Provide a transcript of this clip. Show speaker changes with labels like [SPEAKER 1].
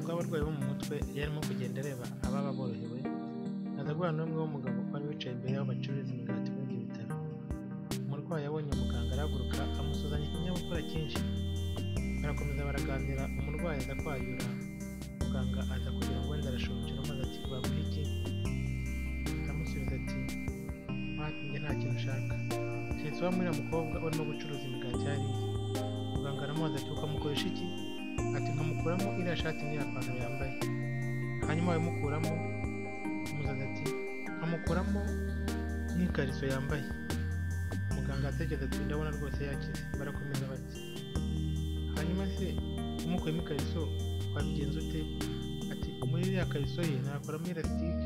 [SPEAKER 1] w'abarwayi bo mu mutwe yarimo kugenda areba ababa borohewe aza guhura n'umwe w'umugabo wari wicaye imbere y'aho bacururiza imigati muri ibyo bitaro umurwayi abonye muganga arahaguruka amusuzanya ikinyabupfura cyinshi barakomeza baraganira umurwayi aza kwayura muganga aza kugira ngo wenda arashonje maze ati bamuhe iki aramusubiza ati njye nta kintu ushaka keretse uba muri mukobwa urimo gucuruza imigati hariya muganga aramubaza ati ukamukoresha iki ati nkamukuramo iriya shati n'iya pantaro yambaye hanyuma babimukuramo umuzaza ati nkamukuramo n'ikariso yambaye muganga atekereza ati ndabona rwose yakize barakomeza bati hanyuma se umukuyemo ikariso wabigenza ute ati muri iriya kariso ye ntakoramo irasitike